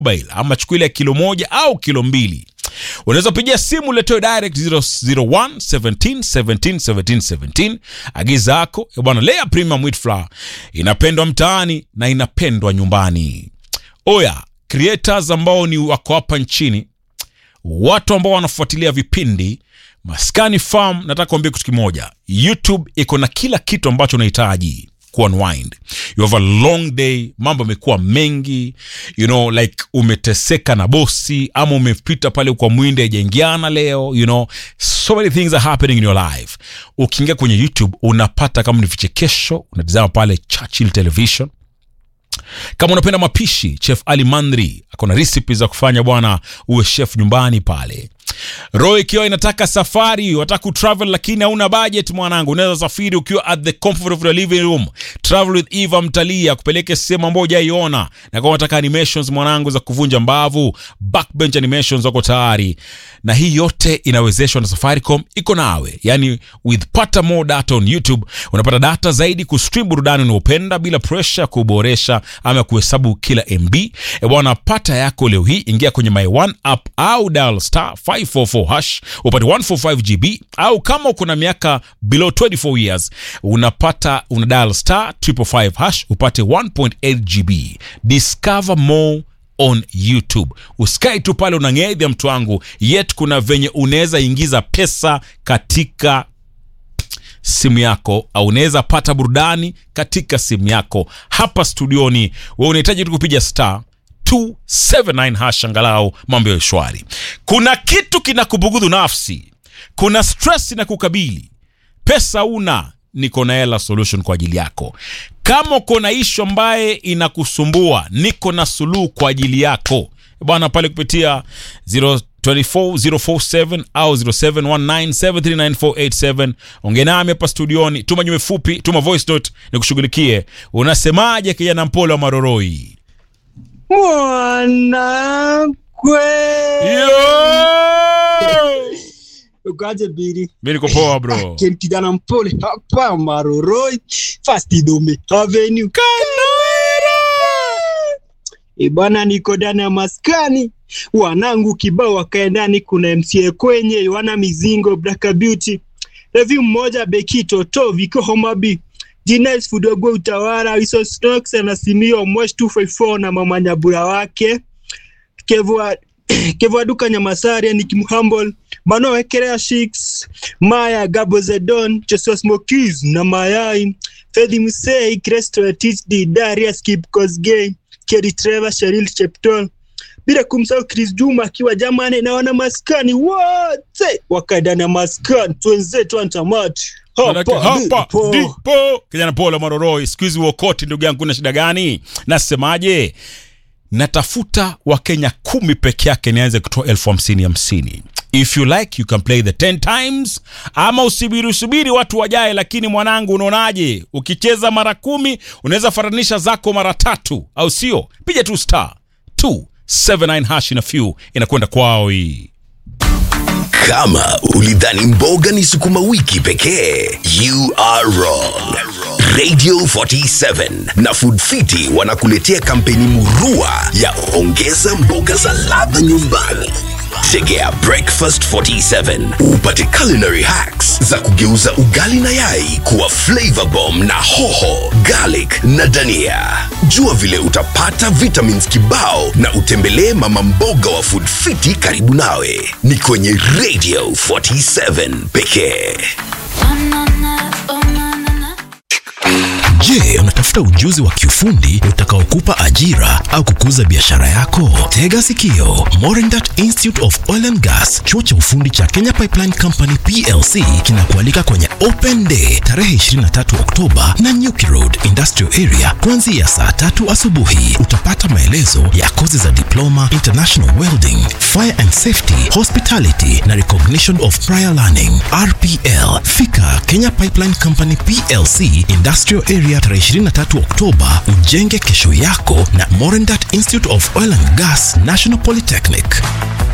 mobile ama chukua ile ya kilo moja au kilo mbili unaweza pigia simu letewe direct 001 17 17 17 17 agiza yako Eh bwana lea premium wheat flour inapendwa mtaani na inapendwa nyumbani oya creators ambao ni wako hapa nchini watu ambao wanafuatilia vipindi maskani farm nataka kuambia kitu kimoja youtube iko na kila kitu ambacho unahitaji kuunwind you have a long day mambo yamekuwa mengi you know like umeteseka na bosi ama umepita pale kwa mwindi haijaingiana leo you know so many things are happening in your life ukiingia kwenye youtube unapata kama ni vichekesho unatizama pale churchill television kama unapenda mapishi chef ali mandri akona recipe za kufanya bwana uwe chef nyumbani pale roho ikiwa inataka safari wataka kutravel lakini hauna budget mwanangu unaweza safiri ukiwa at the comfort of your living room travel with eva mtalii akupeleke sehemu ambayo hujaiona na kama unataka animations mwanangu za kuvunja mbavu backbench animations wako tayari na hii yote inawezeshwa na safaricom iko nawe yani with pata more data on youtube unapata data zaidi kustream burudani unaopenda bila pressure kuboresha ama kuhesabu kila mb e bwana pata yako leo hii ingia kwenye my one app au dial star 544 hash upate 145 gb au kama uko na miaka below 24 years unapata una dial star 555 hash upate 1.8 gb discover more on youtube uskai tu pale unang'edhya mtu wangu yet kuna venye unaweza ingiza pesa katika simu yako au unaweza pata burudani katika simu yako hapa studioni we unahitaji tu kupiga star 279 hash angalau mambo ya shwari kuna kitu kinakubugudhu nafsi kuna stress inakukabili pesa una niko na hela solution kwa ajili yako kama uko na ishu ambaye inakusumbua niko na suluhu kwa ajili yako bwana pale kupitia 024047 au 0719739487 ongea nami hapa studioni tuma nyume fupi tuma voice note nikushughulikie unasemaje kijana mpole wa maroroi mwanakwe Yo! ukaje biri mi niko poa bro ken kijana mpole hapa maroroi fastidome avenue ibana niko ndani ya maskani wanangu kibao wakae ndani kuna mca kwenye wana mizingo blaka beauty revi mmoja bekito to viko homabi Dines Fudogo utawala Wiso Stokes na Simio Mwesh 254 na mama Nyabura wake Kevwa Kevwa Duka Nyamasari ni Kim Humble Mano Wekerea Shix Maya Gabo Zedon Joshua Smokies na Mayai Fedhi Musei Cresto THD Darius Kip Kosgei Kerry Trevor Sheril Cheptol bila kumsahau Chris Juma akiwa jamani na wana maskani wote wakaendana maskani twenzetu antamati Manake hapa ndipo. ndipo kijana pole maroroi siku hizi uokoti ndugu yangu kuna shida gani nasemaje natafuta wakenya kumi peke yake nianze kutoa elfu hamsini hamsini if you like you can play the 10 times ama usubiri usubiri watu wajae lakini mwanangu unaonaje ukicheza mara kumi unaweza faranisha zako mara tatu au sio piga tu star 279 hash na few inakwenda kwao hii Kama ulidhani mboga ni sukuma wiki pekee, you are wrong. Radio 47 na Food Fiti wanakuletea kampeni murua ya ongeza mboga za ladha nyumbani. Tegea Breakfast 47 upate culinary hacks za kugeuza ugali na yai kuwa flavor bomb na hoho, garlic na dania. Jua vile utapata vitamins kibao na utembelee mama mboga wa Food Fiti karibu nawe. Ni kwenye Radio 47 pekee. Je, unatafuta ujuzi wa kiufundi utakaokupa ajira au kukuza biashara yako? Tega sikio. Morindat Institute of Oil and Gas, chuo cha ufundi cha Kenya Pipeline Company PLC kinakualika kwenye Open Day tarehe 23 Oktoba na Nyuki Road Industrial Area kuanzia saa tatu asubuhi. Utapata maelezo ya kozi za diploma, international welding, fire and safety, hospitality na recognition of prior learning RPL. Fika Kenya Pipeline Company PLC Industrial Area tarehe 23 Oktoba, ujenge kesho yako na Morindat Institute of Oil and Gas National Polytechnic.